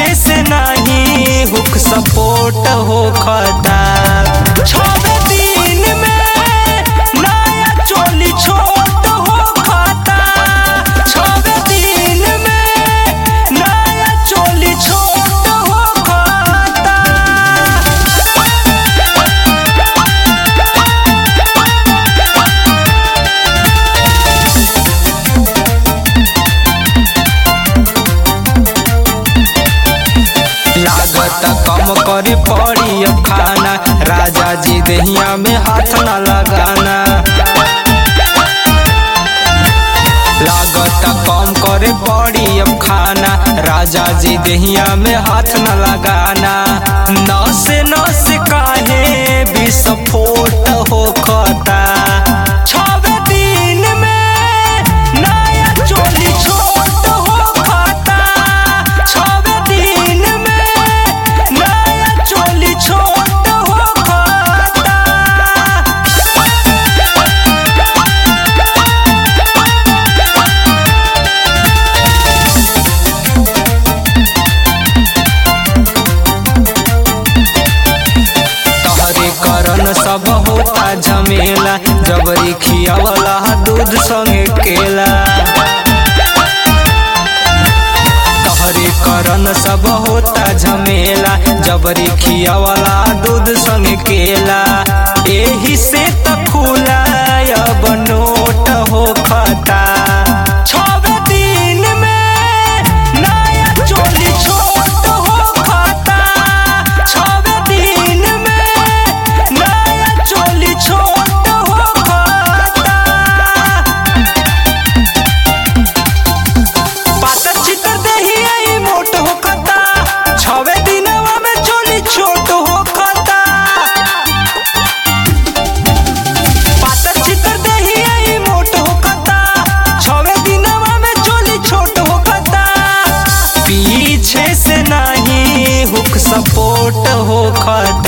से नाही hook support हो खता छवे दिन में नया चोली छोट हो खता छवे दिन में नया चोली छोट हो खता लागत कम करे पड़ी अब खाना राजा जी दहिया में हाथ न लगाना लागत कम करे पड़ी अब खाना राजा जी दहिया में हाथ न लगाना नस नस काहे विस्फोट हो खता छवे दिन में नया चोली छोट हो खता छवे दिन में नया चोली छोट हो खता तहरे करन सब होता झमेला जबरी खियावला दूध संगे केला तहरे करन सब होता झमेला जबरी खियावला दूध संगे केला एही से त खुला अब नोट हो खता छवे दिन में नया चोली छोट हो खता छवे दिन में नया चोली छोट हो खता पातर चितर देही आई मोट हो खता छवे दिनवा में चोली छोट हो खता पातर चितर देही आई मोट हो खता छवे दिनवा में चोली छोट हो खता पीछे से नहीं हुक सपोर्ट हो खता